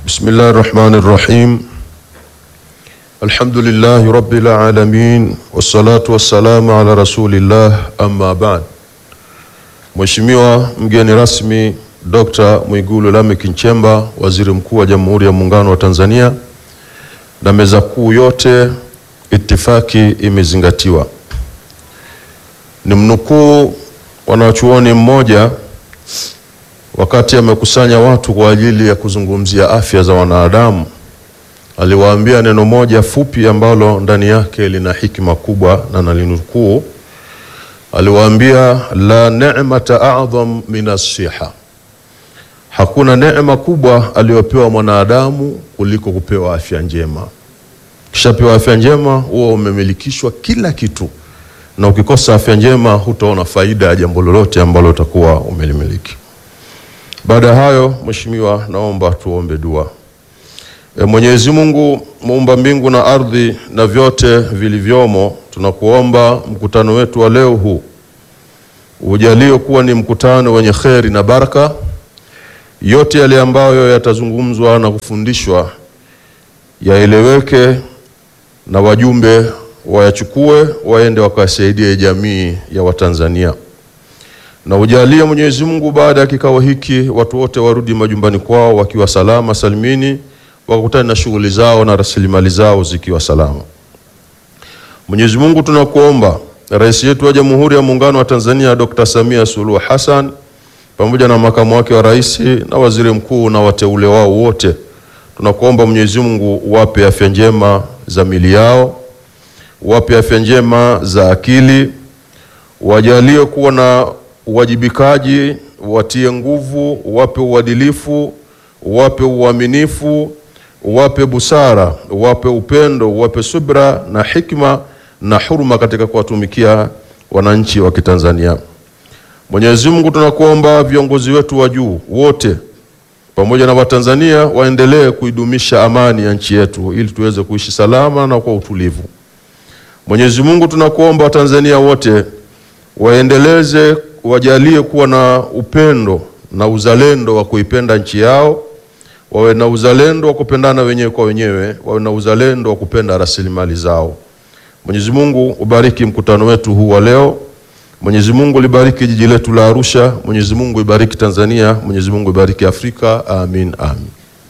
بسم الله الرحمن الرحيم الحمد لله رب العالمين والصلاة والسلام على رسول الله أما بعد Mheshimiwa mgeni rasmi Dr. Mwigulu Lameck Nchemba, Waziri Mkuu wa Jamhuri ya Muungano wa Tanzania, na meza kuu yote, itifaki imezingatiwa. Ni mnukuu wanachuoni mmoja wakati amekusanya watu kwa ajili ya kuzungumzia afya za wanadamu, aliwaambia neno moja fupi ambalo ndani yake lina hikima kubwa, na nalinukuu. Aliwaambia, la ni'mata a'dham min as-siha, hakuna neema kubwa aliyopewa mwanadamu kuliko kupewa afya njema. Kishapewa afya njema, huwa umemilikishwa kila kitu, na ukikosa afya njema hutaona faida ya jambo lolote ambalo utakuwa umelimiliki. Baada ya hayo, Mheshimiwa, naomba tuombe dua. E, Mwenyezi Mungu muumba mbingu na ardhi na vyote vilivyomo, tunakuomba mkutano wetu wa leo huu ujalie kuwa ni mkutano wenye kheri na baraka. Yote yale ambayo yatazungumzwa na kufundishwa yaeleweke na wajumbe wayachukue waende wakasaidie jamii ya Watanzania na ujalie Mwenyezi Mungu, baada ya kikao hiki watu wote warudi majumbani kwao wakiwa salama salimini, wakutane na shughuli zao na rasilimali zao zikiwa salama. Mwenyezi Mungu, tunakuomba Rais yetu wa Jamhuri ya Muungano wa Tanzania Dr. Samia Suluhu Hassan pamoja na makamu wake wa rais na waziri mkuu na wateule wao wote, tunakuomba Mwenyezi Mungu wape afya njema za mili yao, wape afya njema za akili, wajalie kuwa na uwajibikaji, watie nguvu, wape uadilifu, wape uaminifu, wape busara, wape upendo, wape subra na hikma na huruma katika kuwatumikia wananchi wa Kitanzania. Mwenyezi Mungu, tunakuomba viongozi wetu wa juu wote pamoja na Watanzania waendelee kuidumisha amani ya nchi yetu ili tuweze kuishi salama na kwa utulivu. Mwenyezi Mungu, tunakuomba Watanzania wote waendeleze wajalie kuwa na upendo na uzalendo wa kuipenda nchi yao, wawe na uzalendo wa kupendana wenyewe kwa wenyewe, wawe na uzalendo wa kupenda rasilimali zao. Mwenyezi Mungu ubariki mkutano wetu huu wa leo. Mwenyezi Mungu libariki jiji letu la Arusha. Mwenyezi Mungu ibariki Tanzania. Mwenyezi Mungu ibariki Afrika. Amin, amin.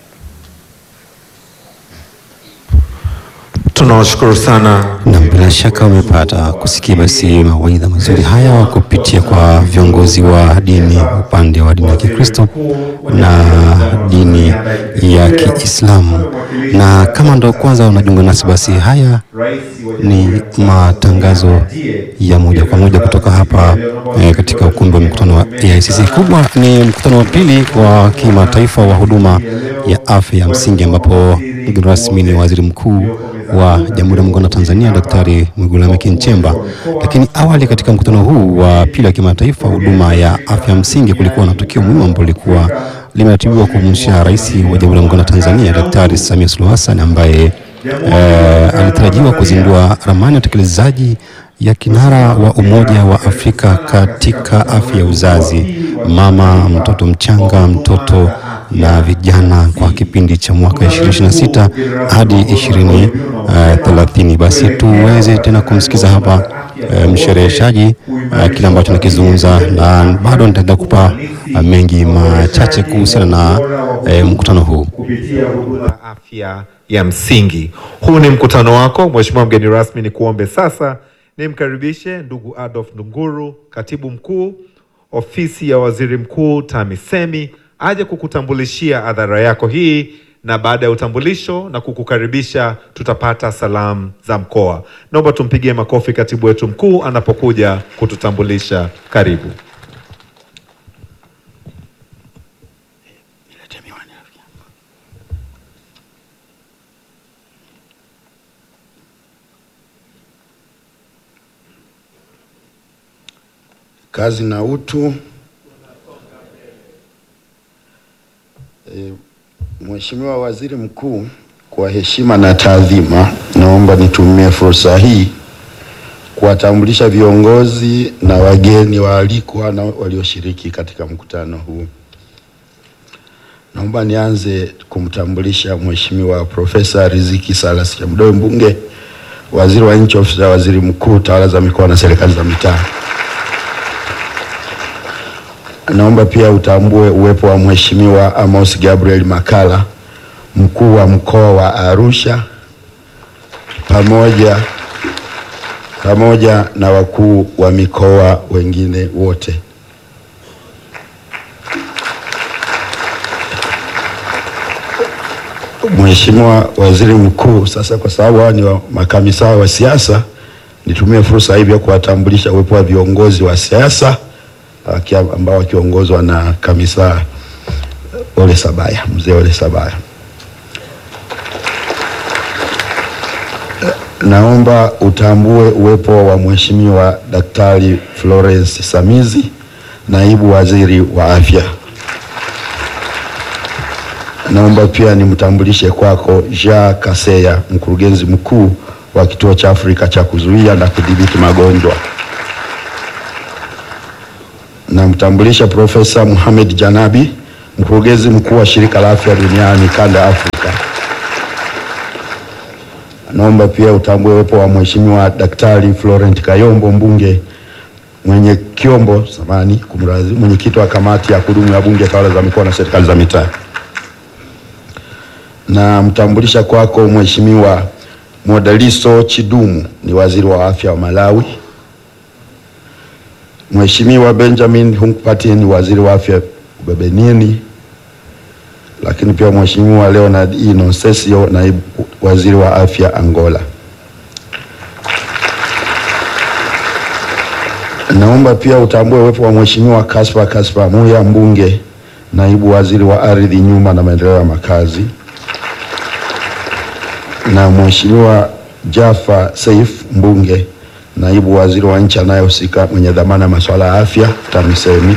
Tunawashukuru sana Na bila shaka umepata kusikia basi mawaidha mazuri haya kupitia kwa viongozi wa dini upande wa dini ya Kikristo na dini ya Kiislamu. Na kama ndo kwanza unajiunga nasi, basi haya ni matangazo ya moja kwa moja kutoka hapa eh, katika ukumbi wa mkutano wa AICC. Kubwa ni mkutano wa pili wa kimataifa wa huduma ya afya ya msingi ambapo mgeni rasmi ni waziri mkuu wa Jamhuri ya Muungano wa Tanzania Daktari Mwigulu Lameck Nchemba. Lakini awali katika mkutano huu wa pili wa kimataifa huduma ya afya msingi, kulikuwa na tukio muhimu ambalo lilikuwa limeratibiwa kumhusisha Rais wa Jamhuri ya Muungano wa Tanzania Daktari Samia Suluhu Hassan ambaye eh, alitarajiwa kuzindua ramani ya utekelezaji ya kinara wa Umoja wa Afrika katika afya ya uzazi, mama, mtoto mchanga, mtoto na vijana kwa kipindi cha mwaka 2026 hadi 2030. Basi tuweze tena kumsikiza hapa eh, mshereheshaji eh, kile ambacho nakizungumza, na bado nitaenda kupa eh, mengi machache kuhusiana na eh, mkutano huu. kupitia huduma ya afya ya msingi. Huu ni mkutano wako, Mheshimiwa mgeni rasmi, ni kuombe sasa nimkaribishe ndugu Adolf Ndunguru, katibu mkuu ofisi ya waziri mkuu TAMISEMI, aje kukutambulishia adhara yako hii, na baada ya utambulisho na kukukaribisha tutapata salamu za mkoa. Naomba tumpigie makofi katibu wetu mkuu anapokuja kututambulisha. Karibu. Kazi na utu. E, Mheshimiwa Waziri Mkuu, kwa heshima na taadhima, naomba nitumie fursa hii kuwatambulisha viongozi na wageni waalikwa na walioshiriki katika mkutano huu. Naomba nianze kumtambulisha Mheshimiwa Profesa Riziki Salas Chamdoe mbunge, waziri wa nchi ofisi ya waziri mkuu, tawala za mikoa na serikali za mitaa. Naomba pia utambue uwepo wa Mheshimiwa Amos Gabriel Makala, mkuu wa mkoa wa Arusha, pamoja pamoja na wakuu wa mikoa wengine wote. Mheshimiwa Waziri Mkuu, sasa kwa sababu hawa ni wa- makamisa wa siasa, nitumie fursa hii pia kuwatambulisha uwepo wa viongozi wa siasa waki- ambao wakiongozwa na kamisa Ole Sabaya, mzee Ole Sabaya. Naomba utambue uwepo wa Mheshimiwa Daktari Florence Samizi, naibu waziri wa afya. Naomba pia nimtambulishe kwako Jean Kaseya, mkurugenzi mkuu wa kituo cha Afrika cha kuzuia na kudhibiti magonjwa. Namtambulisha Profesa Mohamed Janabi, mkurugenzi mkuu wa shirika la afya duniani kanda ya Afrika. Naomba pia utambue uwepo wa Mheshimiwa Daktari Florent Kayombo mbunge mwenye Kiombo samani kumradhi, mwenyekiti wa kamati ya kudumu ya bunge tawala za mikoa na serikali za mitaa. Namtambulisha kwako Mheshimiwa Modaliso Chidumu ni waziri wa afya wa Malawi. Mheshimiwa Benjamin Hunkpatie ni waziri wa afya Ubebenini, lakini pia Mheshimiwa Leonard E. Nonsesio naibu waziri wa afya Angola. Naomba pia utambue uwepo wa Mheshimiwa Kaspa Kaspa Muya mbunge naibu waziri wa ardhi, nyumba na maendeleo ya makazi na Mheshimiwa Jaffa Saif mbunge naibu waziri wa nchi anayehusika mwenye dhamana ya masuala ya afya TAMISEMI.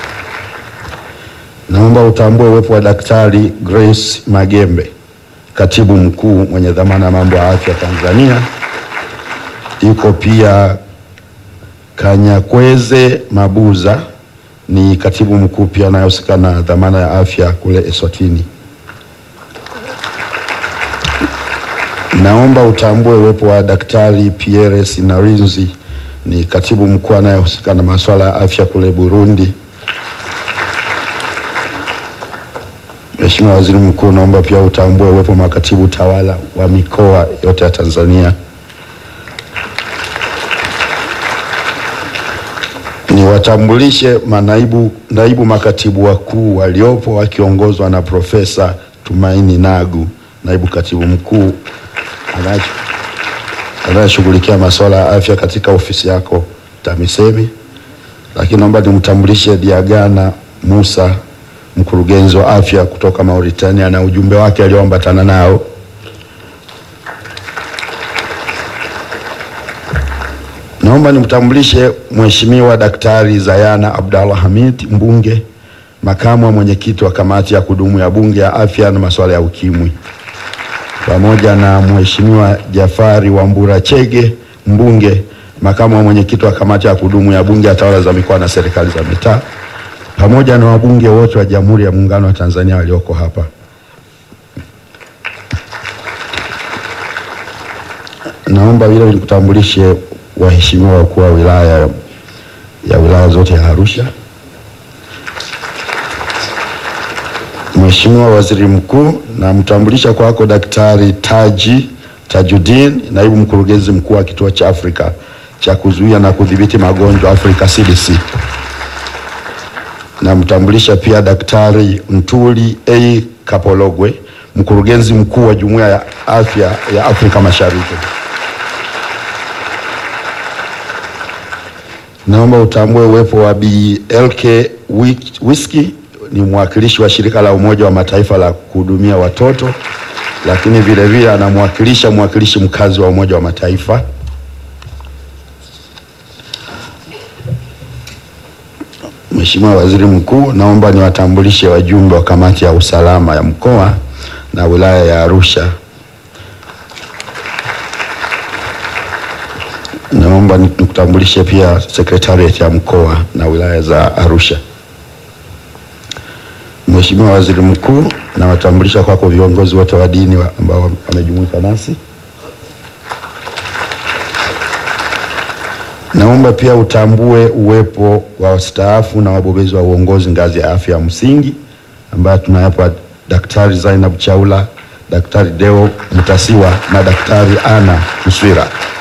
Naomba utambue uwepo wa Daktari Grace Magembe katibu mkuu mwenye dhamana ya mambo ya afya Tanzania. Yuko pia Kanyakweze Mabuza ni katibu mkuu pia anayehusika na dhamana ya afya kule Eswatini. Naomba utambue uwepo wa Daktari Pierre Sinarinzi ni katibu mkuu anayehusika na masuala ya afya kule Burundi. Mheshimiwa Waziri Mkuu, naomba pia utambue uwepo wa makatibu tawala wa mikoa yote ya Tanzania. Niwatambulishe manaibu naibu makatibu wakuu waliopo wakiongozwa na Profesa Tumaini Nagu, naibu katibu mkuu anaye- anayeshughulikia masuala ya afya katika ofisi yako TAMISEMI. Lakini naomba nimtambulishe Diagana Musa, mkurugenzi wa afya kutoka Mauritania na ujumbe wake alioambatana nao. Naomba nimtambulishe Mheshimiwa Daktari Zayana Abdallah Hamid, mbunge, makamu wa mwenyekiti wa kamati ya kudumu ya bunge ya afya na masuala ya ukimwi, pamoja na Mheshimiwa Jafari Wambura Chege, mbunge, makamu wa mwenyekiti wa kamati ya kudumu ya bunge ya tawala za mikoa na serikali za mitaa, pamoja na wabunge wote wa Jamhuri ya Muungano wa Tanzania walioko hapa. Naomba vile nikutambulishe waheshimiwa wakuu wa wilaya ya wilaya zote ya Arusha. Mheshimiwa Waziri Mkuu, namtambulisha kwako Daktari Taji Tajudin, naibu mkurugenzi mkuu wa kituo cha Afrika cha kuzuia na kudhibiti magonjwa Afrika CDC. Namtambulisha pia Daktari Ntuli A Kapologwe, mkurugenzi mkuu wa Jumuiya ya Afya ya Afrika Mashariki. Naomba utambue uwepo wa BLK Whisky ni mwakilishi wa shirika la Umoja wa Mataifa la kuhudumia watoto, lakini vile vile anamwakilisha mwakilishi mkazi wa Umoja wa Mataifa. Mheshimiwa Waziri Mkuu, naomba niwatambulishe wajumbe wa kamati ya usalama ya mkoa na wilaya ya Arusha. Naomba nikutambulishe pia sekretariat ya mkoa na wilaya za Arusha. Mheshimiwa Waziri Mkuu, nawatambulisha kwako viongozi wote wa dini wa- ambao wamejumuika nasi. Naomba pia utambue uwepo wa wastaafu na wabobezi wa uongozi ngazi ya afya ya msingi ambayo tunayapo Daktari Zainab Chaula, Daktari Deo Mutasiwa na Daktari Ana Mswira.